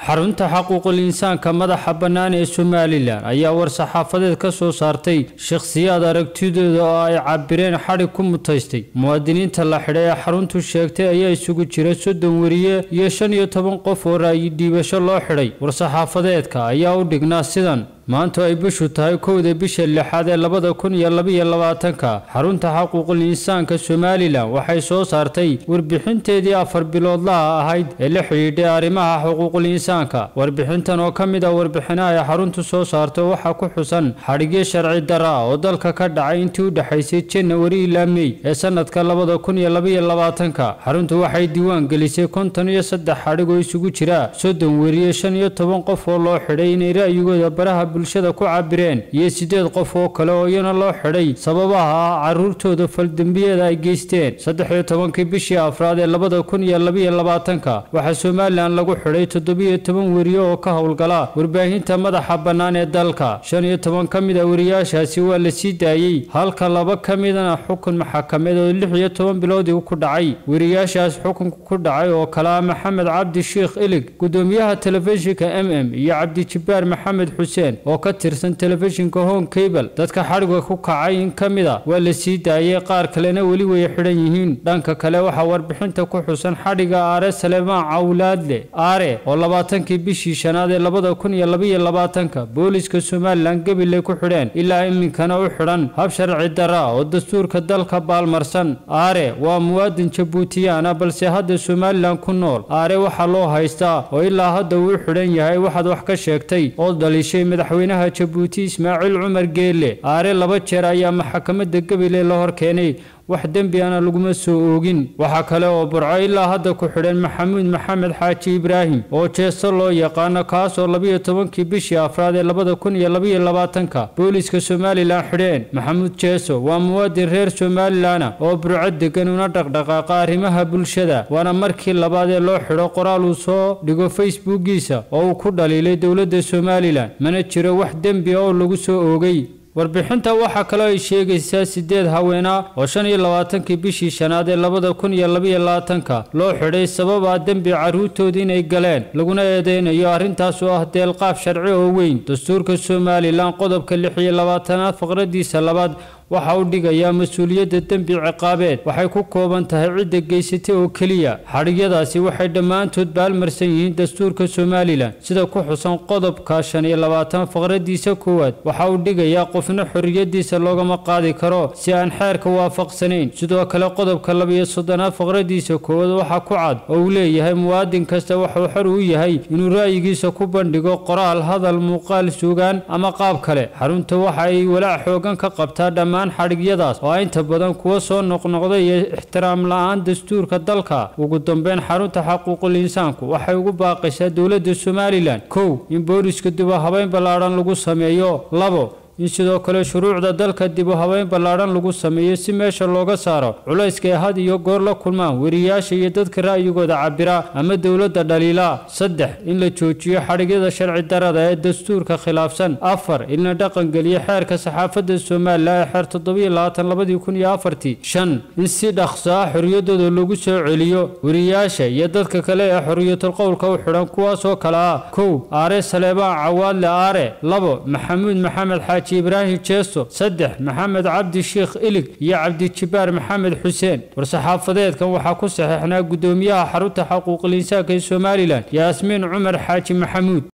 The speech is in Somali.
xarunta xaquuqul insaanka madaxa bannaan ee somalilan ayaa war-saxaafadeed ka soo saartay shakhsiyaad aragtidooda oo ay cabireen xadhig ku mutaystay muwaadiniinta la xidhay ee xaruntu sheegtay ayaa isugu jira soddon weriye iyo shan iyo toban qof oo ra'yi dhiibasho loo xidhay war-saxaafadeedka ayaa u dhignaa sidan maanta ay bishu tahay kowda bisha lixaad ee labada kun iyo labaiyo labaatanka xarunta xaquuqul insaanka somalilan waxay soo saartay warbixinteedii afar biloodlaha ahayd ee la xidhiidhay arrimaha xuquuqul insaanka warbixintan oo ka mid ah warbixinaha ay xaruntu soo saarto waxaa ku xusan xadhigyo sharci dara ah oo dalka ka dhacay intii u dhexaysay janawari ilaa mey ee sanadka labada kun iyo labaiyo labaatanka xaruntu waxay diiwaan gelisay konton iyo saddex xadhig oo isugu jira soddon weriye shan iyo toban qof oo loo xidhay inay ra'yigooda baraha bulshada ku cabireen iyo siddeed qof oo kale oo iyana loo xidhay sababaha ah caruurtooda faldembiyada ay geysteen saddex iyo tobankii bishii afraad ee labada kun iyo labaiyo labaatanka waxaa somalilan lagu xidhay toddobiyo toban weriye oo ka howlgala warbaahinta madaxa bannaan ee dalka shan iyo toban ka mid a weriyaashaasi waa la sii daayey halka laba ka midana xukun maxakameed oo lix iyo toban biloodii ku dhacay weriyaashaas xukunka ku dhacay oo kale ah maxamed cabdi sheikh ilig gudoomiyaha telefishinka m m iyo cabdijibbaar maxamed xuseen oo ka tirsan telefishinka home cable dadka xadhiga ku kacay in ka mid a waa la sii daayey qaar kalena weli way xidhan yihiin dhanka kale waxaa warbixinta ku xusan xadhiga aare salemaan cawlaadle aare oo labaatankii bishii shanaad ee labada kun iyo labaiyo labaatanka booliska somalilan gabiley ku xidheen ilaa iminkana u xidhan hab sharci dara oo dastuurka dalka baalmarsan aare waa muwaadin jabuutiyaana balse hadda somalilan ku nool aare waxaa loo haystaa oo ilaa hadda uu xidhan yahay waxaad wax ka sheegtay oo dhalishay madaxweynaha jabuuti ismaaciil cumar geelle aare laba jeer ayaa maxkamadda gabiley la hor keenay wax dembi ana laguma soo oogin waxaa kale oo burco ilaa hadda ku xidhan maxamuud maxamed xaaji ibraahim oo jeesto loo yaqaano kaasoo labiyo tobankii bishii afraad ee labada kun iyo labaiyo labaatanka booliska somalilan xidheen maxamuud jeeso waa muwaadin reer somalilana oo burco degan una dhaqdhaqaaqa arrimaha bulshada waana markii labaad ee loo xidho qoraal uu soo dhigo facebookiisa oo uu ku dhaliilay dowladda somalilan mana jiro wax dembi oo lagu soo oogay warbixinta waxaa kaloo ay sheegaysaa siddeed haweena oo shan iyo labaatankii bishii shanaad ee labada kun iyo labaiyo labaatanka loo xidhay sabab ah dembi carruurtooda inay galeen laguna eedeynayo arrintaas oo ah deelqaaf sharci oo weyn dastuurka somalilan qodobka lix iyo labaatanaad faqradiisa labaad waxa uu dhigayaa mas-uuliyadda dembi ciqaabeed waxay ku kooban tahay cidda geysatay oo keliya xadhigyadaasi waxay dhammaantood baalmarsan yihiin dastuurka somalilan sida ku xusan qodobka shan iyo labaatan faqradiisa koowaad waxa uu dhigayaa qofna xorriyadiisa loogama qaadi karo si aan xeerka waafaqsanayn sidoo kale qodobka labiyo soddonaad faqradiisa koowaad waxaa ku cad oo uu leeyahay muwaadin kasta waxuu xor u yahay inuu ra'yigiisa ku bandhigo qoraal hadal muuqaal suugaan ama qaab kale xarunta waxa ay walaac xoogan ka qabtaa dhammaan xadhigyadaas oo inta badan kuwa soo noqnoqday iyo ixtiraam la-aan dastuurka dalka ugu dambeyn xarunta xaquuqul insaanku waxay ugu baaqaysaa dowladda somalilan kow in booliska duba habeyn ballaadhan lagu sameeyo labo in sidoo kale shuruucda dalka dib u habeyn ballaadhan lagu sameeyo si meesha looga saaro culayska ay had iyo goor la kulmaan weriyaasha iyo dadka ra'yigooda cabira ama dowladda dhaliila saddex in la joojiyo xadhigyada sharci darada ee dastuurka khilaafsan afar in la dhaqangeliyo xeerka saxaafadda somalilan ee xeer toddobiyo labaatan labadii kun iyo afartii shan in si dhaqso ah xorriyadooda lagu soo celiyo weriyaasha iyo dadka kale ee xorriyatul qowlka u xidhan kuwaasoo kale ah kow aare saleebaan cawaadle aare labo maxamuud maxamed xaaji ibraahim jeeso saddex maxamed cabdi sheikh ilig iyo cabdijibbaar maxamed xuseen war-saxaafadeedkan waxaa ku saxeexnaa guddoomiyaha xarunta xaquuqul insaanka ee somalilan yaasmiin cumar xaaji maxamuud